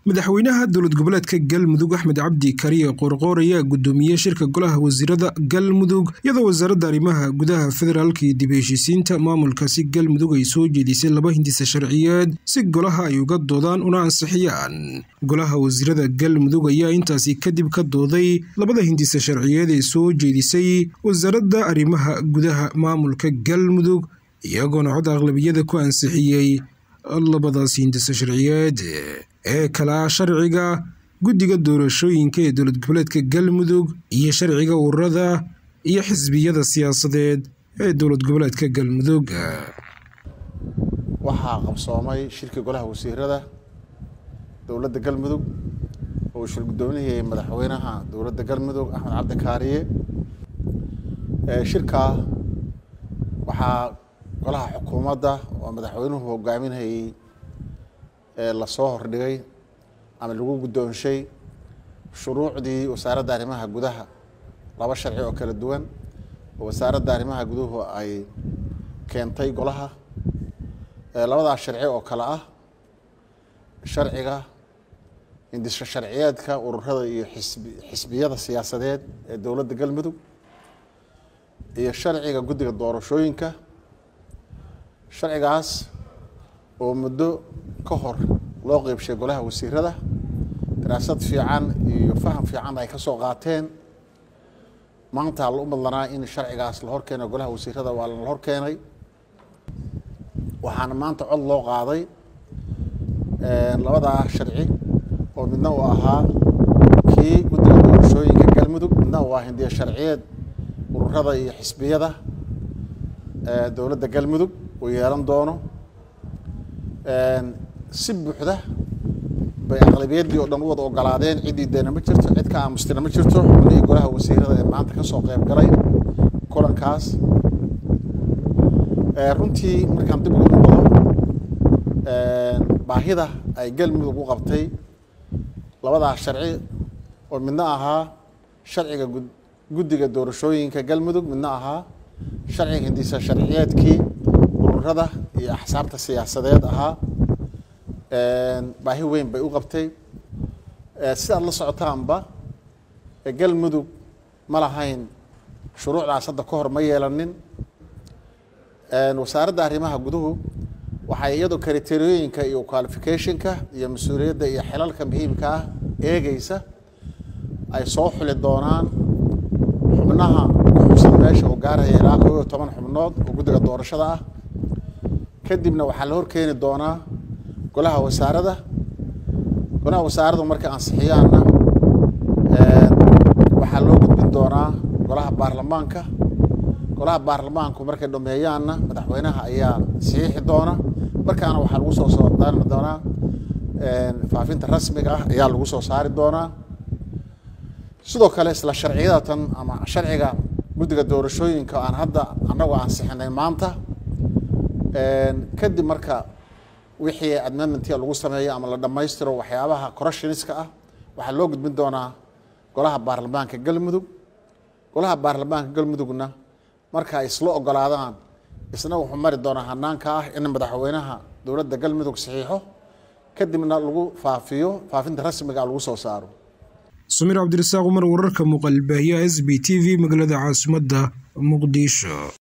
madaxweynaha dowlad goboleedka galmudug axmed cabdi kariye qoorqoor ayaa gudoomiyey shirka golaha wasiirada galmudug iyadoo wasaaradda arrimaha gudaha federaalka iyo dib heshiisiinta maamulkaasi galmudug ay soo jeedisay laba hindisa sharciyeed si golaha ay uga doodaan una ansixiyaan golaha wasiirada galmudug ayaa intaasi kadib ka dooday labada hindisa sharciyeed ee soo jeedisay wasaaradda arrimaha gudaha maamulka galmudug iyagoona cod aqlabiyada ku ansixiyey labadaas hindisa sharciyeed ee kalaa sharciga guddiga doorashooyinka ee dowlad goboleedka galmudug iyo sharciga ururada iyo xisbiyada siyaasadeed ee dowlad goboleedka galmudug waxaa qabsoomay shirkii golaha wasiirada dowladda galmudug oo uu shir guddoominayay madaxweynaha dowladda galmudug axmed cabdi kaariye shirkaa waxaa golaha xukuumadda oo madaxweynuhu hogaaminayay lasoo hordhigay ama lagu guddoonshay shuruucdii wasaaradda arrimaha gudaha laba sharci oo kala duwan oo wasaaradda arrimaha guduhu ay keentay golaha labadaas sharci oo kale ah sharciga indisha sharciyeedka ururada iyo xisbi xisbiyada siyaasadeed ee dowladda galmudug iyo sharciga guddiga doorashooyinka sharcigaas oo muddo ka hor loo qeybshay golaha wasiirada daraasad fiican iyo faham fiican ay ka soo qaateen maanta la u madlanaa in sharcigaas la horkeeno golaha wasiirada waa la hor keenay waxaana maanta cod loo qaaday labadaa sharci oo midna uu ahaa kii guddiga doorashooyinka galmudug midna uu ah hindiya sharciyeed ururada iyo xisbiyada dowladda galmudug uu yeelan doono si buuxda bay aqlabiyaddii oo dhan u wada ogolaadeen ciddii deena ma jirto cid ka aamustina ma jirto xubnihii golaha wasiirada ee maanta ka soo qeyb galay kulankaas runtii markaan dib ugu noqdo baahida ay galmudug u qabtay labadaas sharci oo midna ahaa sharciga guddiga doorashooyinka galmudug midna ahaa sharciga hindisa sharciyeedkii ururada iyo axsaabta siyaasadeed ahaa baahi weyn bay u qabtay sidaad la socotaanba galmudug ma lahayn shuruucdaas hadda ka hor ma yeelanin wasaaradda arrimaha guduhu waxay iyadoo kriteriyooyinka iyo qualificationka iyo mas-uuliyadda iyo xilalka muhiimka ah eegeysa ay soo xuli doonaan xubnaha ku xusan meesha oo gaaraya ilaa koo iyo toban xubnood oo guddiga doorashada ah kadibna waxaa la horkeeni doonaa golaha wasaaradda golaha wasaaraddu markay ansixiyaanna waxaa loo gudbin doonaa golaha baarlamaanka golaha baarlamaanku markay dhameeyaanna madaxweynaha ayaa saxiixi doona markaana waxaa lagu soo soo daari doonaa faafinta rasmiga ah ayaa lagu soo saari doonaa sidoo kale isla sharciyadatan ama sharciga guddiga doorashooyinka aan hadda annagu ansixinay maanta kadib marka wixii amendmentia lagu sameeyo ama la dhammaystiro waxyaabaha corruptioniska ah waxaa loo gudbin doonaa golaha baarlamaanka galmudug golaha baarlamaanka galmudugna marka ay isla ogolaadaan isna wuxuu mari doonaa hanaanka ah in madaxweynaha dowladda galmudug saxiixo kadibna lagu faafiyo faafinta rasmiga lagu soo saaro samiir cabdirasaaq umar wararka muuqaalbaahiyaha s b t v magaalada caasimadda muqdisho